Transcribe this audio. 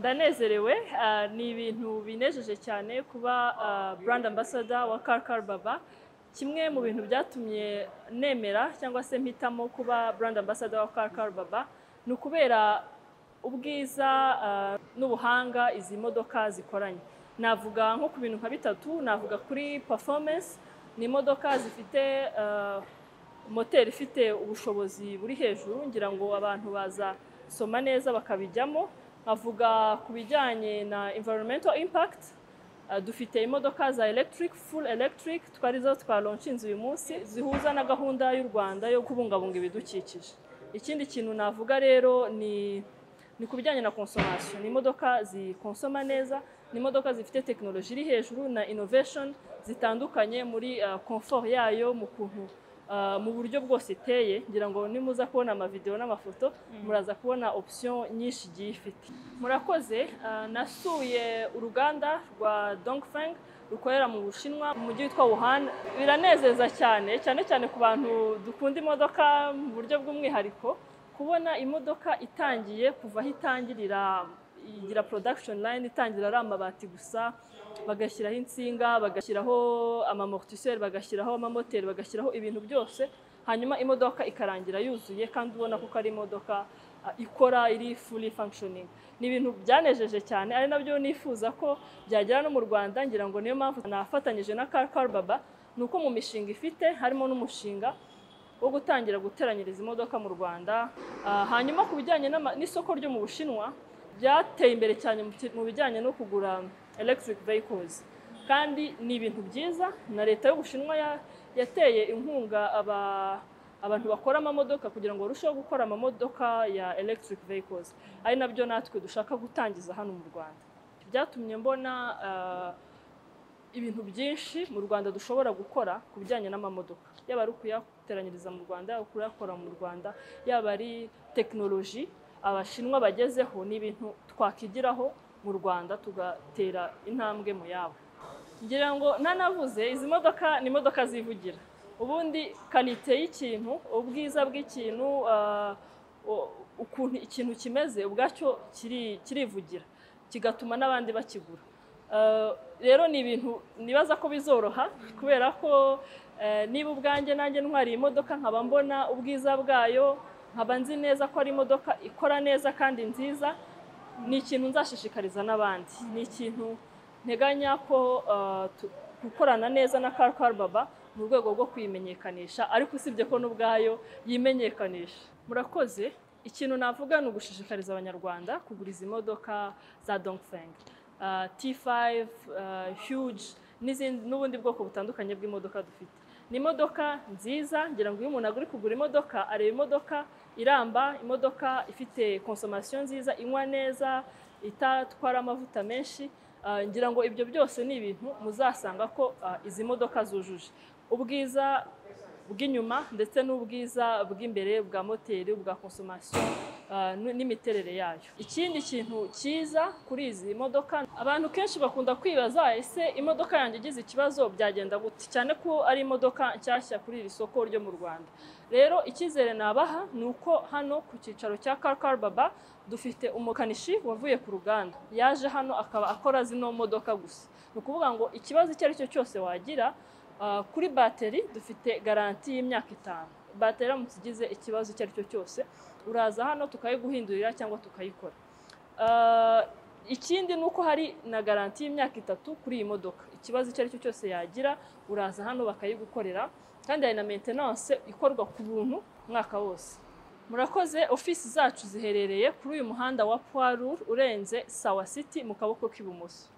ndanezerewe ah, ni ibintu binejeje cyane kuba ah, brand ambassador wa Karkar Baba kimwe mu bintu byatumye nemera cyangwa se mpitamo kuba brand ambassador wa Karkar Baba ni ukubera ubwiza ah, n'ubuhanga izi modoka zikoranye navuga nko ku bintu nka bitatu navuga kuri performance ni imodoka zifite ah, moteri ifite ubushobozi buri hejuru ngira ngo abantu bazasoma neza bakabijyamo nkavuga ku bijyanye na environmental impact Uh, dufite imodoka za electric full electric twari zo twalonchinze uyu munsi zihuza na gahunda y'u Rwanda yo kubungabunga ibidukikije ikindi kintu navuga rero ni ni ku bijyanye na consommation ni imodoka zikonsoma neza ni imodoka zifite tekinoloji iri hejuru na innovation zitandukanye muri uh, comfort yayo mu kuntu uh, mu buryo bwose iteye ngira ngo nimuza kubona amavideo n'amafoto muraza kubona option nyinshi igiye ifite murakoze uh, nasuye uruganda rwa Dongfeng rukorera mu Bushinwa mu mujyi witwa Wuhan biranezeza cyane cyane cyane ku bantu dukunda imodoka mu buryo bw'umwihariko kubona imodoka itangiye kuva aho itangirira igira production line itangira ari amabati gusa bagashyiraho insinga bagashyiraho amamortiseri bagashyiraho amamoteri bagashyiraho ibintu byose hanyuma imodoka ikarangira yuzuye kandi ubona ko ari imodoka ah, ikora iri fully functioning ni ibintu byanejeje cyane ari nabyo nifuza ko byagera no mu Rwanda ngira ngo niyo mpamvu nafatanyije na Car Car Baba ni uko mu mishinga ifite harimo n'umushinga wo gutangira guteranyiriza imodoka mu Rwanda Ah, hanyuma ku bijyanye n'ama- n'isoko ryo mu Bushinwa byateye imbere cyane mu ki- mu bijyanye no kugura electric vehicles kandi ni ibintu byiza na leta y'ubushinwa ya- yateye inkunga aba- abantu bakora amamodoka kugira ngo barusheho gukora amamodoka ya electric vehicles ari nabyo natwe dushaka gutangiza hano mu rwanda byatumye mbona ah, ibintu byinshi mu rwanda dushobora gukora ku bijyanye n'amamodoka yaba ari ukuyateranyiriza mu rwanda yaba kuyakora mu rwanda yaba ari tekinoloji abashinwa bagezeho ni ibintu twakigiraho mu rwanda tugatera intambwe mu yabo ngira ngo nanavuze izi modoka ni imodoka zivugira ubundi kalite y'ikintu ubwiza bw'ikintu ah, u- ukuntu ikintu kimeze ubwacyo kiri- kirivugira kigatuma n'abandi bakigura Uh, rero ni ibintu nibaza ko bizoroha kubera ko eh, niba ubwanjye nanjye ntwariye imodoka nkaba mbona ubwiza bwayo nkaba nzi neza ko ari imodoka ikora neza kandi nziza ni ikintu nzashishikariza n'abandi ni ikintu nteganya ko uh, tu- gukorana neza na Car Car Baba mu rwego rwo kuyimenyekanisha ariko usibye ko n'ubwayo yimenyekanisha murakoze ikintu navuga ni ugushishikariza abanyarwanda kugura izi modoka za Dongfeng uh, T5 uh, huge n'izindi n'ubundi bwoko butandukanye bw'imodoka dufite ni imodoka nziza ngira ngo iyo umuntu aguri kugura imodoka areba imodoka iramba imodoka ifite consommation nziza inywa neza itatwara amavuta menshi Ah, ngira ngo ibyo byose ni ibintu muzasanga ko ah, izi modoka zujuje ubwiza bw'inyuma ndetse n'ubwiza bw'imbere bwa moteri ubwa consommation ah, n- n'imiterere yayo ikindi kintu cyiza kuri izi modoka abantu kenshi bakunda kwibaza ese imodoka yanjye igize ikibazo byagenda gute cyane ko ari imodoka nshyashya kuri iri soko ryo mu Rwanda rero icyizere nabaha ni uko hano ku cyicaro cya Car Car Baba dufite umukanishi wavuye ku ruganda yaje hano akaba akora zino modoka gusa ni ukuvuga ngo ikibazo icyo ari cyo cyose wagira ah, kuri bateri dufite garanti y'imyaka itanu bateri iramutse igize ikibazo icyo ari cyo cyose uraza hano tukayiguhindurira cyangwa tukayikora Ah, ikindi ni uko hari na garanti y'imyaka itatu kuri iyi modoka ikibazo icyo ari cyo cyose yagira uraza hano bakayigukorera kandi hari na maintenance ikorwa ku buntu umwaka wose murakoze ofisi zacu ziherereye kuri uyu muhanda wa poirur urenze sawa city mu kaboko k'ibumoso